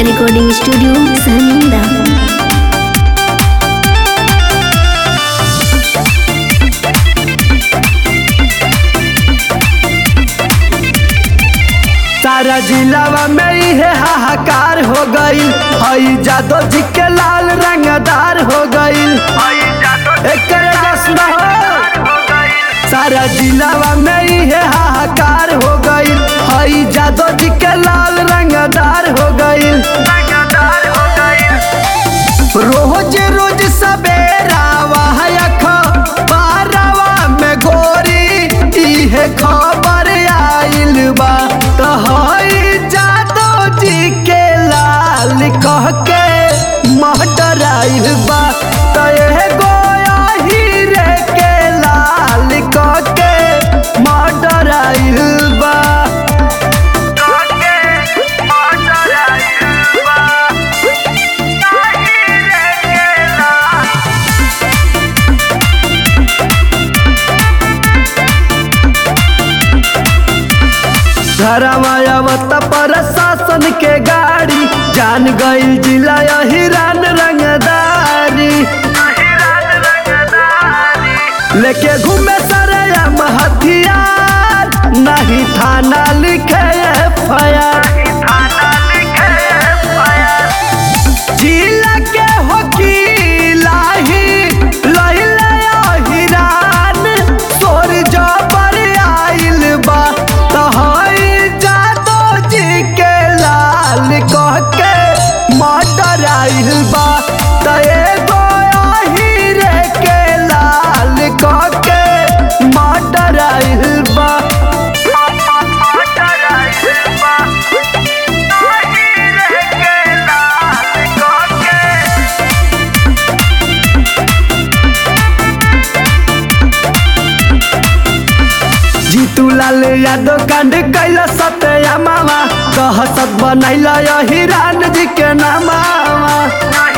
recording studio सहमिंदा सारा जिलावा में इहे हाहाकार हो गईल हई जादो जी के लाल रंगदार हो गईल एकर बस न हो सारा जिलावा में इहे हाहाकार हो गईल हई जादो जी के लाल रंगदार हो गईल रोज रोज सवेरा वाहक बारवा में गोरी इहे खबर आइल बा त हई जादो जी के लाल कह के मर्डर आइल बा त एगो हीरे के लाल कह के मर्डर आइल बा धरमायावत प्रशासन के गाड़ी जान गईल जिला हिरान रंगदारी लेके घूमे सरयम हथियार नहीं थाना लिखे एफआईआर जिला के वकीला ही लइले हिरान तोर जबर आइल बा तहई जादो जी के लाल कह के मर्डर आइल बा त एगो हीरे के लाल कह के मर्डर आइल बा जीतू लाल यादव कांड कैला सत्या मामा दहशत बनैला हिरान जी के नामा